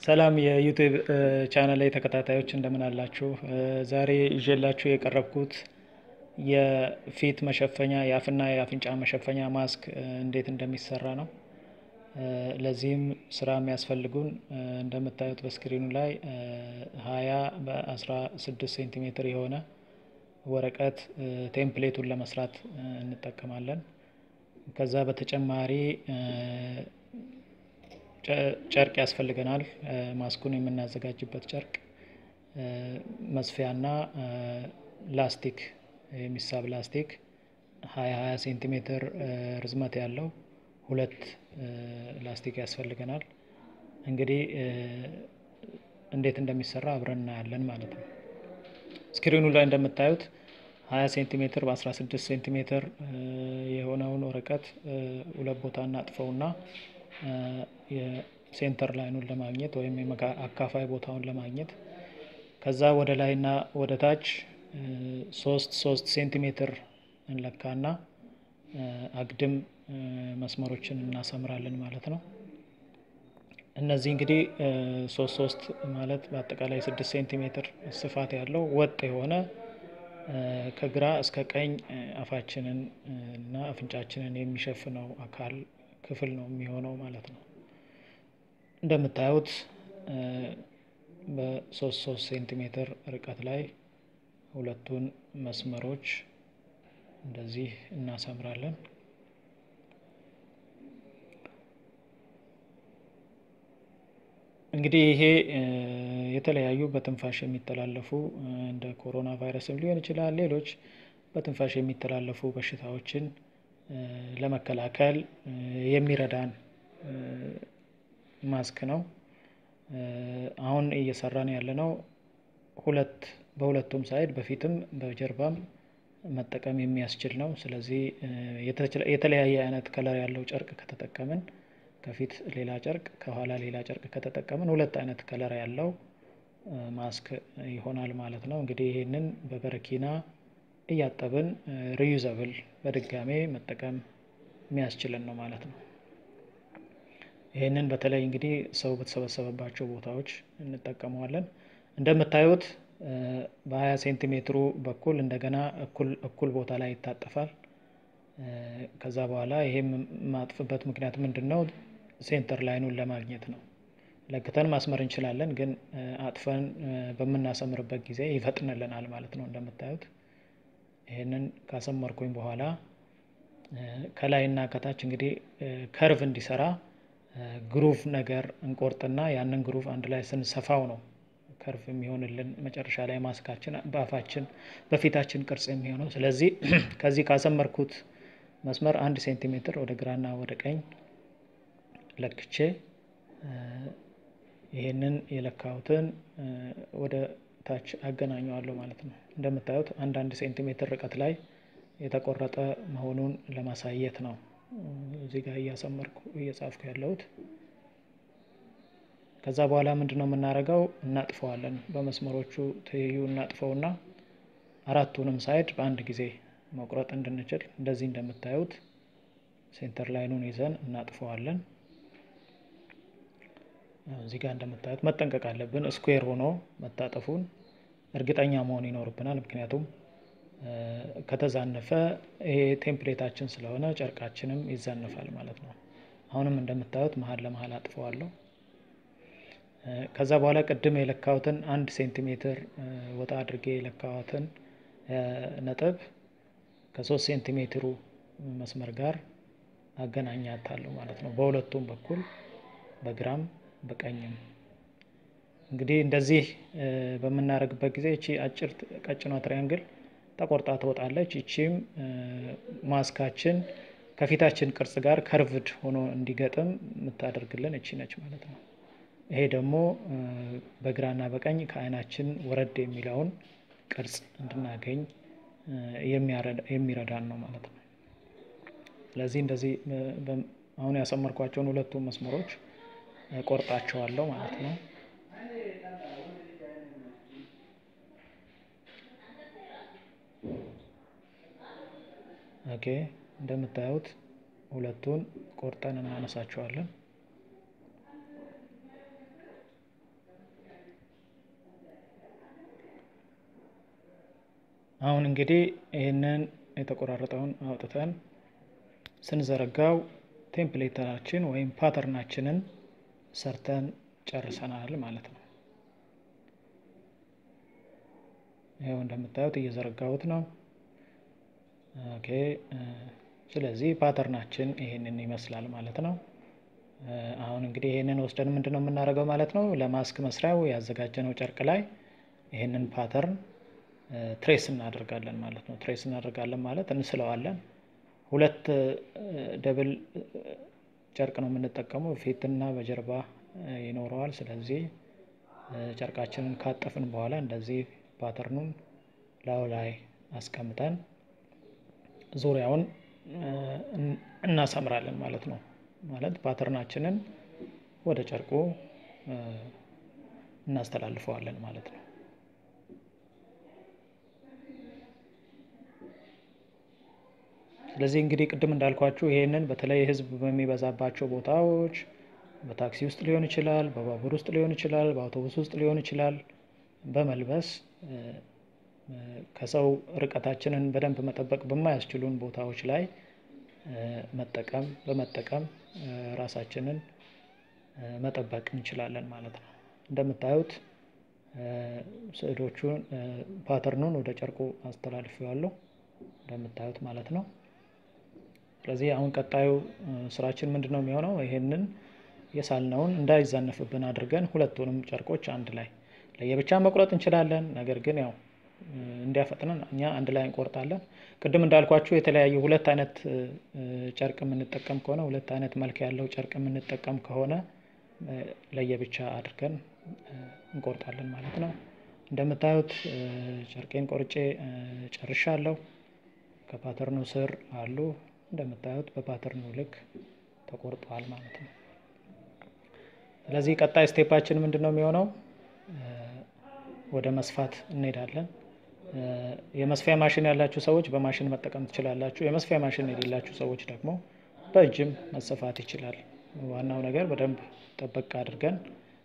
ሰላም የዩቲዩብ ቻናል ላይ ተከታታዮች እንደምን አላችሁ? ዛሬ ይዤላችሁ የቀረብኩት የፊት መሸፈኛ የአፍና የአፍንጫ መሸፈኛ ማስክ እንዴት እንደሚሰራ ነው። ለዚህም ስራ የሚያስፈልጉን እንደምታዩት በስክሪኑ ላይ ሀያ በአስራ ስድስት ሴንቲሜትር የሆነ ወረቀት ቴምፕሌቱን ለመስራት እንጠቀማለን። ከዛ በተጨማሪ ጨርቅ ያስፈልገናል። ማስኩን የምናዘጋጅበት ጨርቅ መስፊያና ላስቲክ የሚሳብ ላስቲክ ሀያ ሀያ ሴንቲሜትር ርዝመት ያለው ሁለት ላስቲክ ያስፈልገናል። እንግዲህ እንዴት እንደሚሰራ አብረን እናያለን ማለት ነው። ስክሪኑ ላይ እንደምታዩት ሀያ ሴንቲሜትር በአስራ ስድስት ሴንቲሜትር የሆነውን ወረቀት ሁለት ቦታ እናጥፈውና የሴንተር ላይኑን ለማግኘት ወይም አካፋይ ቦታውን ለማግኘት ከዛ ወደ ላይና ወደ ታች ሶስት ሶስት ሴንቲሜትር እንለካና አግድም መስመሮችን እናሰምራለን ማለት ነው። እነዚህ እንግዲህ ሶስት ሶስት ማለት በአጠቃላይ ስድስት ሴንቲሜትር ስፋት ያለው ወጥ የሆነ ከግራ እስከ ቀኝ አፋችንን እና አፍንጫችንን የሚሸፍነው አካል ክፍል ነው የሚሆነው ማለት ነው። እንደምታዩት በሶስት ሶስት ሴንቲሜትር ርቀት ላይ ሁለቱን መስመሮች እንደዚህ እናሰምራለን። እንግዲህ ይሄ የተለያዩ በትንፋሽ የሚተላለፉ እንደ ኮሮና ቫይረስም ሊሆን ይችላል ሌሎች በትንፋሽ የሚተላለፉ በሽታዎችን ለመከላከል የሚረዳን ማስክ ነው። አሁን እየሰራን ያለነው ሁለት በሁለቱም ሳይድ በፊትም በጀርባም መጠቀም የሚያስችል ነው። ስለዚህ የተለያየ አይነት ከለር ያለው ጨርቅ ከተጠቀምን ከፊት ሌላ ጨርቅ ከኋላ ሌላ ጨርቅ ከተጠቀምን ሁለት አይነት ከለር ያለው ማስክ ይሆናል ማለት ነው። እንግዲህ ይህንን በበረኪና እያጠብን ሪዩዘብል በድጋሜ መጠቀም የሚያስችለን ነው ማለት ነው። ይህንን በተለይ እንግዲህ ሰው በተሰበሰበባቸው ቦታዎች እንጠቀመዋለን። እንደምታዩት በሀያ ሴንቲሜትሩ በኩል እንደገና እኩል ቦታ ላይ ይታጠፋል። ከዛ በኋላ ይሄም የማጥፍበት ምክንያት ምንድን ነው? ሴንተር ላይኑን ለማግኘት ነው። ለክተን ማስመር እንችላለን፣ ግን አጥፈን በምናሰምርበት ጊዜ ይፈጥንልናል ማለት ነው። እንደምታዩት ይህንን ካሰመርኩኝ በኋላ ከላይና ከታች እንግዲህ ከርቭ እንዲሰራ ግሩቭ ነገር እንቆርጥና ያንን ግሩቭ አንድ ላይ ስንሰፋው ነው ከርቭ የሚሆንልን መጨረሻ ላይ ማስካችን በአፋችን በፊታችን ቅርጽ የሚሆነው። ስለዚህ ከዚህ ካሰመርኩት መስመር አንድ ሴንቲሜትር ወደ ግራና ወደ ቀኝ ለክቼ ይሄንን የለካሁትን ወደ ታች አገናኘዋለሁ ማለት ነው። እንደምታዩት አንድ አንድ ሴንቲሜትር ርቀት ላይ የተቆረጠ መሆኑን ለማሳየት ነው እዚህ ጋር እያሰመርኩ እየጻፍኩ ያለሁት። ከዛ በኋላ ምንድን ነው የምናደርገው? እናጥፈዋለን። በመስመሮቹ ትይዩ እናጥፈውና አራቱንም ሳይድ በአንድ ጊዜ መቁረጥ እንድንችል እንደዚህ እንደምታዩት ሴንተር ላይኑን ይዘን እናጥፈዋለን። እዚህ ጋር እንደምታዩት መጠንቀቅ አለብን። ስኩዌር ሆኖ መታጠፉን እርግጠኛ መሆን ይኖርብናል። ምክንያቱም ከተዛነፈ ይሄ ቴምፕሌታችን ስለሆነ ጨርቃችንም ይዛነፋል ማለት ነው። አሁንም እንደምታዩት መሀል ለመሀል አጥፈዋለሁ። ከዛ በኋላ ቅድም የለካሁትን አንድ ሴንቲሜትር ወጣ አድርጌ የለካሁትን ነጥብ ከሶስት ሴንቲሜትሩ መስመር ጋር አገናኛታለሁ ማለት ነው። በሁለቱም በኩል በግራም በቀኝም እንግዲህ እንደዚህ በምናደርግበት ጊዜ እቺ አጭር ቀጭኗ ትሪያንግል ተቆርጣ ትወጣለች። ይቺም ማስካችን ከፊታችን ቅርጽ ጋር ከርቭድ ሆኖ እንዲገጥም የምታደርግልን እቺ ነች ማለት ነው። ይሄ ደግሞ በግራና በቀኝ ከዓይናችን ወረድ የሚለውን ቅርጽ እንድናገኝ የሚረዳን ነው ማለት ነው። ስለዚህ እንደዚህ አሁን ያሰመርኳቸውን ሁለቱም መስመሮች ቆርጣቸዋለሁ ማለት ነው። ኦኬ እንደምታዩት ሁለቱን ቆርጠን እናነሳቸዋለን። አሁን እንግዲህ ይህንን የተቆራረጠውን አውጥተን ስንዘረጋው ቴምፕሌታችን ወይም ፓተርናችንን ሰርተን ጨርሰናል ማለት ነው። ይኸው እንደምታዩት እየዘረጋሁት ነው። ኦኬ ስለዚህ ፓተርናችን ይሄንን ይመስላል ማለት ነው። አሁን እንግዲህ ይሄንን ወስደን ምንድን ነው የምናደርገው ማለት ነው ለማስክ መስሪያው ያዘጋጀነው ጨርቅ ላይ ይሄንን ፓተርን ትሬስ እናደርጋለን ማለት ነው። ትሬስ እናደርጋለን ማለት እንስለዋለን። ሁለት ደብል ጨርቅ ነው የምንጠቀመው ፊትና በጀርባ ይኖረዋል። ስለዚህ ጨርቃችንን ካጠፍን በኋላ እንደዚህ ፓተርኑን ላዩ ላይ አስቀምጠን ዙሪያውን እናሰምራለን ማለት ነው። ማለት ፓተርናችንን ወደ ጨርቁ እናስተላልፈዋለን ማለት ነው። ስለዚህ እንግዲህ ቅድም እንዳልኳችሁ ይሄንን በተለይ ህዝብ በሚበዛባቸው ቦታዎች በታክሲ ውስጥ ሊሆን ይችላል፣ በባቡር ውስጥ ሊሆን ይችላል፣ በአውቶቡስ ውስጥ ሊሆን ይችላል በመልበስ ከሰው ርቀታችንን በደንብ መጠበቅ በማያስችሉን ቦታዎች ላይ መጠቀም በመጠቀም ራሳችንን መጠበቅ እንችላለን ማለት ነው። እንደምታዩት ስዕሎቹን ፓተርኑን ወደ ጨርቁ አስተላልፌዋለሁ እንደምታዩት ማለት ነው። ስለዚህ አሁን ቀጣዩ ስራችን ምንድን ነው የሚሆነው? ይሄንን የሳልነውን እንዳይዛነፍብን አድርገን ሁለቱንም ጨርቆች አንድ ላይ ለየብቻ መቁረጥ እንችላለን። ነገር ግን ያው እንዲያፈጥነን እኛ አንድ ላይ እንቆርጣለን። ቅድም እንዳልኳችሁ የተለያዩ ሁለት አይነት ጨርቅ የምንጠቀም ከሆነ ሁለት አይነት መልክ ያለው ጨርቅ የምንጠቀም ከሆነ ለየብቻ አድርገን እንቆርጣለን ማለት ነው። እንደምታዩት ጨርቄን ቆርጬ ጨርሻለሁ። ከፓተርኑ ስር አሉ እንደምታዩት በፓተርኑ ልክ ተቆርጠዋል ማለት ነው። ስለዚህ ቀጣይ ስቴፓችን ምንድን ነው የሚሆነው? ወደ መስፋት እንሄዳለን። የመስፊያ ማሽን ያላችሁ ሰዎች በማሽን መጠቀም ትችላላችሁ። የመስፊያ ማሽን የሌላችሁ ሰዎች ደግሞ በእጅም መሰፋት ይችላል። ዋናው ነገር በደንብ ጠበቅ አድርገን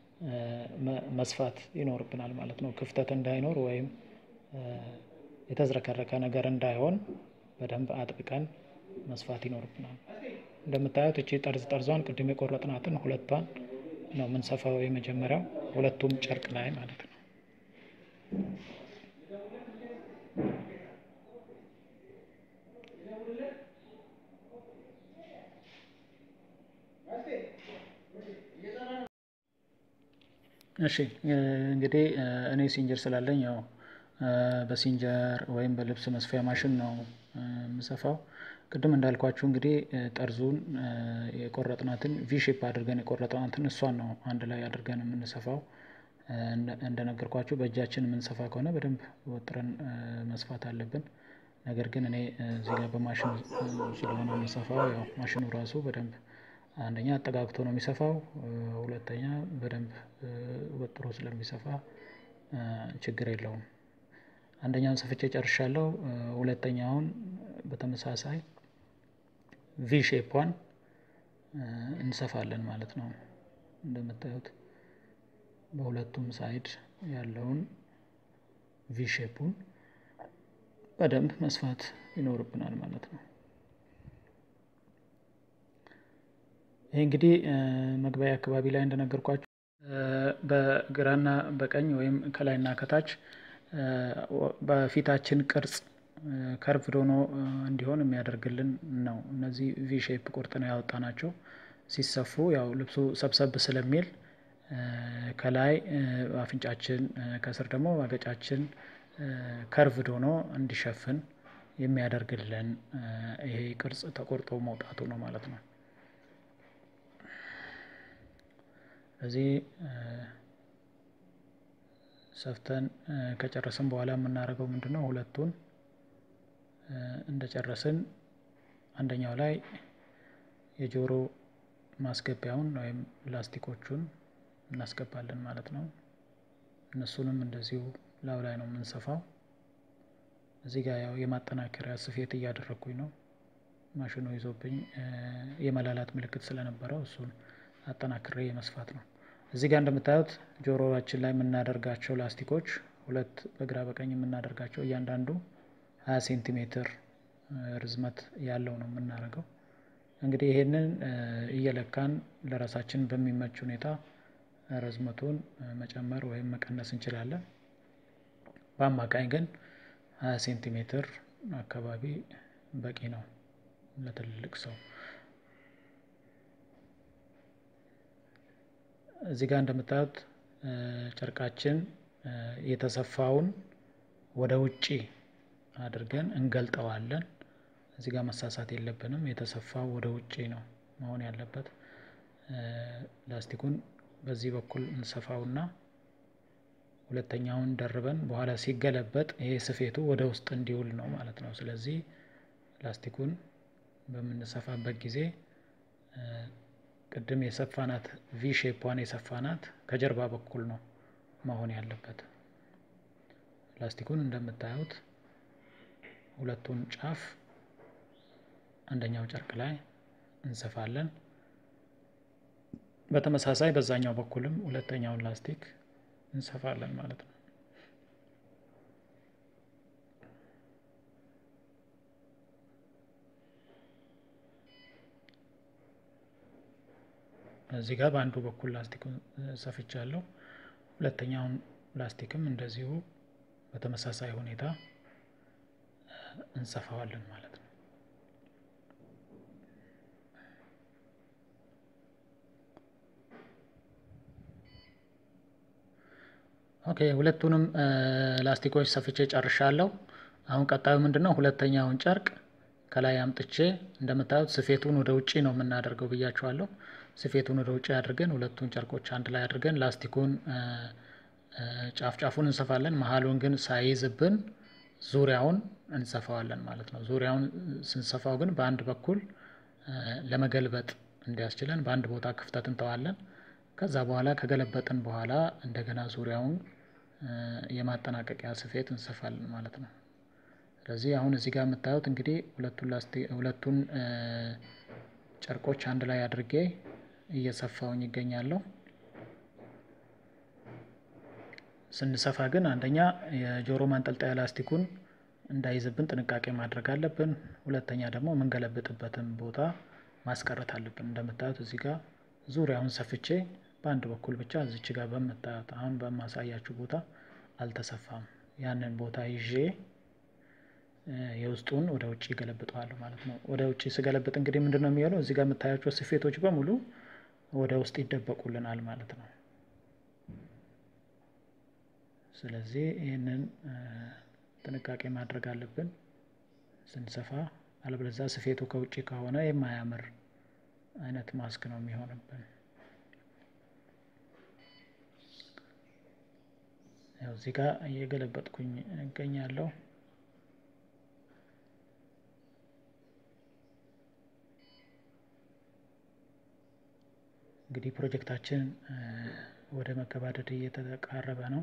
መስፋት ይኖርብናል ማለት ነው። ክፍተት እንዳይኖር ወይም የተዝረከረከ ነገር እንዳይሆን በደንብ አጥብቀን መስፋት ይኖርብናል። እንደምታዩት እቺ ጠርዝ ጠርዟን ቅድም የቆረጥናትን ሁለቷን ነው የምንሰፋው የመጀመሪያው ሁለቱም ጨርቅ ላይ ማለት ነው። እሺ እንግዲህ እኔ ሲንጀር ስላለኝ ያው በሲንጀር ወይም በልብስ መስፊያ ማሽን ነው የምሰፋው። ቅድም እንዳልኳችሁ እንግዲህ ጠርዙን የቆረጥናትን ቪ ሼፕ አድርገን የቆረጥናትን እሷን ነው አንድ ላይ አድርገን የምንሰፋው። እንደነገርኳችሁ በእጃችን የምንሰፋ ከሆነ በደንብ ወጥረን መስፋት አለብን። ነገር ግን እኔ እዚህ ጋር በማሽን ስለሆነ የምሰፋው ያው ማሽኑ ራሱ በደንብ አንደኛ አጠጋግቶ ነው የሚሰፋው፣ ሁለተኛ በደንብ ወጥሮ ስለሚሰፋ ችግር የለውም። አንደኛውን ሰፍቼ ጨርሻለሁ። ሁለተኛውን በተመሳሳይ ቪ ሼፓን እንሰፋለን ማለት ነው። እንደምታዩት በሁለቱም ሳይድ ያለውን ቪ ሼፑን በደንብ መስፋት ይኖርብናል ማለት ነው። ይህ እንግዲህ መግቢያ አካባቢ ላይ እንደነገርኳችሁ በግራና በቀኝ ወይም ከላይና ከታች በፊታችን ቅርጽ ከርቭድ ሆኖ እንዲሆን የሚያደርግልን ነው። እነዚህ ቪ ሼፕ ቁርጥ ነው ያወጣናቸው። ሲሰፉ ያው ልብሱ ሰብሰብ ስለሚል ከላይ አፍንጫችን ከስር ደግሞ አገጫችን ከርቭድ ሆኖ እንዲሸፍን የሚያደርግልን ይሄ ቅርጽ ተቆርጦ መውጣቱ ነው ማለት ነው። ስለዚህ ሰፍተን ከጨረስን በኋላ የምናደርገው ምንድን ነው? ሁለቱን እንደጨረስን አንደኛው ላይ የጆሮ ማስገቢያውን ወይም ላስቲኮቹን እናስገባለን ማለት ነው። እነሱንም እንደዚሁ ላዩ ላይ ነው የምንሰፋው። እዚህ ጋር ያው የማጠናከሪያ ስፌት እያደረግኩኝ ነው። ማሽኑ ይዞብኝ የመላላት ምልክት ስለነበረው እሱን አጠናክሬ የመስፋት ነው። እዚህ ጋር እንደምታዩት ጆሮአችን ላይ የምናደርጋቸው ላስቲኮች ሁለት በግራ በቀኝ የምናደርጋቸው እያንዳንዱ 20 ሴንቲሜትር ርዝመት ያለው ነው የምናደርገው። እንግዲህ ይሄንን እየለካን ለራሳችን በሚመች ሁኔታ ርዝመቱን መጨመር ወይም መቀነስ እንችላለን። በአማካኝ ግን 20 ሴንቲሜትር አካባቢ በቂ ነው ለትልልቅ ሰው። እዚህ ጋር እንደምታዩት ጨርቃችን የተሰፋውን ወደ ውጪ አድርገን እንገልጠዋለን። እዚህ ጋር መሳሳት የለብንም። የተሰፋው ወደ ውጪ ነው መሆን ያለበት። ላስቲኩን በዚህ በኩል እንሰፋውና ሁለተኛውን ደርበን በኋላ ሲገለበጥ ይሄ ስፌቱ ወደ ውስጥ እንዲውል ነው ማለት ነው። ስለዚህ ላስቲኩን በምንሰፋበት ጊዜ ቅድም የሰፋናት ቪ ሼፓን የሰፋናት ከጀርባ በኩል ነው መሆን ያለበት። ላስቲኩን እንደምታዩት ሁለቱን ጫፍ አንደኛው ጨርቅ ላይ እንሰፋለን። በተመሳሳይ በዛኛው በኩልም ሁለተኛውን ላስቲክ እንሰፋለን ማለት ነው። እዚህ ጋር በአንዱ በኩል ላስቲኩን ሰፍቻለሁ። ሁለተኛውን ላስቲክም እንደዚሁ በተመሳሳይ ሁኔታ እንሰፋዋለን ማለት ነው። ኦኬ ሁለቱንም ላስቲኮች ሰፍቼ ጨርሻለሁ። አሁን ቀጣዩ ምንድን ነው? ሁለተኛውን ጨርቅ ከላይ አምጥቼ እንደምታዩት ስፌቱን ወደ ውጪ ነው የምናደርገው ብያቸዋለሁ። ስፌቱን ወደ ውጪ አድርገን ሁለቱን ጨርቆች አንድ ላይ አድርገን ላስቲኩን ጫፍ ጫፉን እንሰፋለን። መሀሉን ግን ሳይዝብን ዙሪያውን እንሰፋዋለን ማለት ነው። ዙሪያውን ስንሰፋው ግን በአንድ በኩል ለመገልበጥ እንዲያስችለን በአንድ ቦታ ክፍተት እንተዋለን። ከዛ በኋላ ከገለበጥን በኋላ እንደገና ዙሪያውን የማጠናቀቂያ ስፌት እንሰፋለን ማለት ነው። ስለዚህ አሁን እዚህ ጋር የምታዩት እንግዲህ ሁለቱን ሁለቱን ጨርቆች አንድ ላይ አድርጌ እየሰፋውኝ ይገኛለሁ። ስንሰፋ ግን አንደኛ የጆሮ ማንጠልጠያ ላስቲኩን እንዳይዝብን ጥንቃቄ ማድረግ አለብን። ሁለተኛ ደግሞ የምንገለብጥበትን ቦታ ማስቀረት አለብን። እንደምታዩት እዚህ ጋር ዙሪያውን ሰፍቼ በአንድ በኩል ብቻ እዚች ጋር በምታዩት አሁን በማሳያችሁ ቦታ አልተሰፋም። ያንን ቦታ ይዤ የውስጡን ወደ ውጭ ገለብጠዋለሁ ማለት ነው። ወደ ውጭ ስገለብጥ እንግዲህ ምንድን ነው የሚሆነው? እዚህ ጋር የምታያቸው ስፌቶች በሙሉ ወደ ውስጥ ይደበቁልናል ማለት ነው። ስለዚህ ይህንን ጥንቃቄ ማድረግ አለብን ስንሰፋ፣ አለበለዚያ ስፌቱ ከውጭ ከሆነ የማያምር አይነት ማስክ ነው የሚሆንብን። ያው እዚህ ጋር እየገለበጥኩኝ እገኛለሁ። እንግዲህ ፕሮጀክታችን ወደ መገባደድ እየተቃረበ ነው።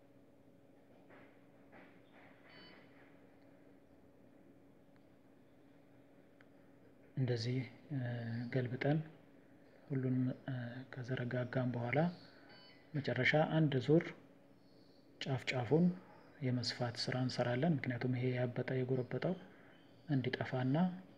እንደዚህ ገልብጠን ሁሉንም ከዘረጋጋም በኋላ መጨረሻ አንድ ዙር ጫፍ ጫፉን የመስፋት ስራ እንሰራለን። ምክንያቱም ይሄ ያበጠ የጎረበጠው እንዲጠፋና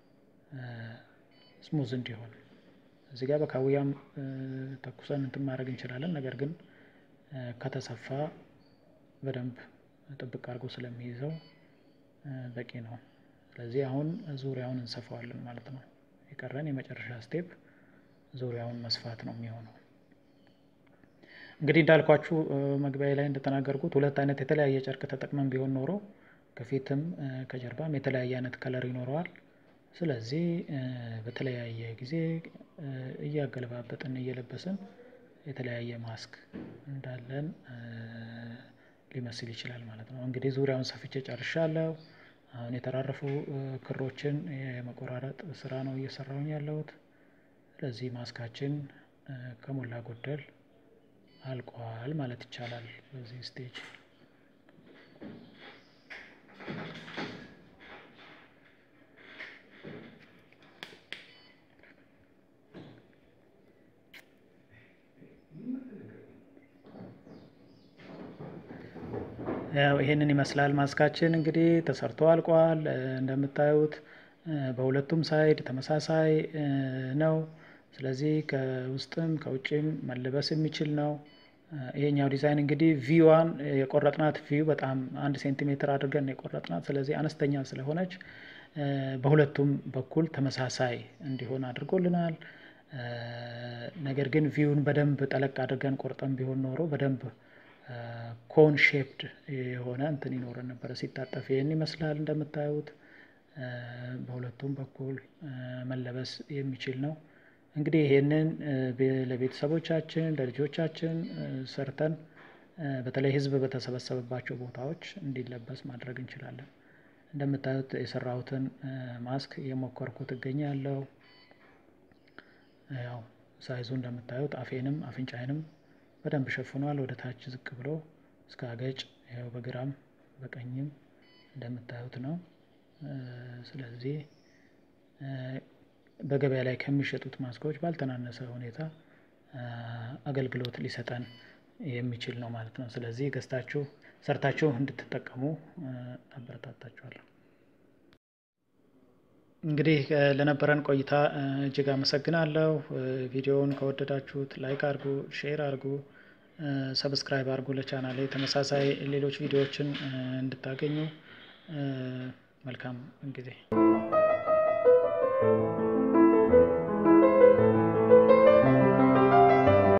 ስሙዝ እንዲሆን እዚህ ጋር በካውያም ተኩሰን እንትን ማድረግ እንችላለን። ነገር ግን ከተሰፋ በደንብ ጥብቅ አድርጎ ስለሚይዘው በቂ ነው። ስለዚህ አሁን ዙሪያውን እንሰፋዋለን ማለት ነው። የቀረን የመጨረሻ ስቴፕ ዙሪያውን መስፋት ነው የሚሆነው። እንግዲህ እንዳልኳችሁ መግቢያ ላይ እንደተናገርኩት ሁለት አይነት የተለያየ ጨርቅ ተጠቅመን ቢሆን ኖሮ ከፊትም ከጀርባም የተለያየ አይነት ከለር ይኖረዋል። ስለዚህ በተለያየ ጊዜ እያገለባበጥን እየለበስን የተለያየ ማስክ እንዳለን ሊመስል ይችላል ማለት ነው። እንግዲህ ዙሪያውን ሰፍቼ ጨርሻለሁ። አሁን የተራረፉ ክሮችን የመቆራረጥ ስራ ነው እየሰራሁኝ ያለሁት። ስለዚህ ማስካችን ከሞላ ጎደል አልቋል ማለት ይቻላል በዚህ ስቴጅ። ያው ይሄንን ይመስላል ማስካችን እንግዲህ ተሰርቶ አልቋል። እንደምታዩት በሁለቱም ሳይድ ተመሳሳይ ነው። ስለዚህ ከውስጥም ከውጭም መለበስ የሚችል ነው። ይሄኛው ዲዛይን እንግዲህ ቪዋን የቆረጥናት ቪው በጣም አንድ ሴንቲሜትር አድርገን የቆረጥናት ስለዚህ አነስተኛ ስለሆነች በሁለቱም በኩል ተመሳሳይ እንዲሆን አድርጎልናል። ነገር ግን ቪውን በደንብ ጠለቅ አድርገን ቆርጠን ቢሆን ኖሮ በደንብ ኮን ሼፕድ የሆነ እንትን ይኖረን ነበረ። ሲታጠፍ ይህን ይመስላል እንደምታዩት በሁለቱም በኩል መለበስ የሚችል ነው። እንግዲህ ይሄንን ለቤተሰቦቻችን ለልጆቻችን ሰርተን በተለይ ሕዝብ በተሰበሰበባቸው ቦታዎች እንዲለበስ ማድረግ እንችላለን። እንደምታዩት የሰራሁትን ማስክ እየሞከርኩት እገኛለሁ። ያው ሳይዙ እንደምታዩት አፌንም አፍንጫዬንም በደንብ ሸፍኗል። ወደ ታች ዝቅ ብሎ እስከ አገጭ ያው በግራም በቀኝም እንደምታዩት ነው። ስለዚህ በገበያ ላይ ከሚሸጡት ማስኮች ባልተናነሰ ሁኔታ አገልግሎት ሊሰጠን የሚችል ነው ማለት ነው። ስለዚህ ገዝታችሁ ሰርታችሁ እንድትጠቀሙ አበረታታችኋለሁ። እንግዲህ ለነበረን ቆይታ እጅግ አመሰግናለሁ። ቪዲዮውን ከወደዳችሁት ላይክ አድርጉ፣ ሼር አድርጉ፣ ሰብስክራይብ አድርጉ ለቻናሌ ተመሳሳይ ሌሎች ቪዲዮዎችን እንድታገኙ መልካም ጊዜ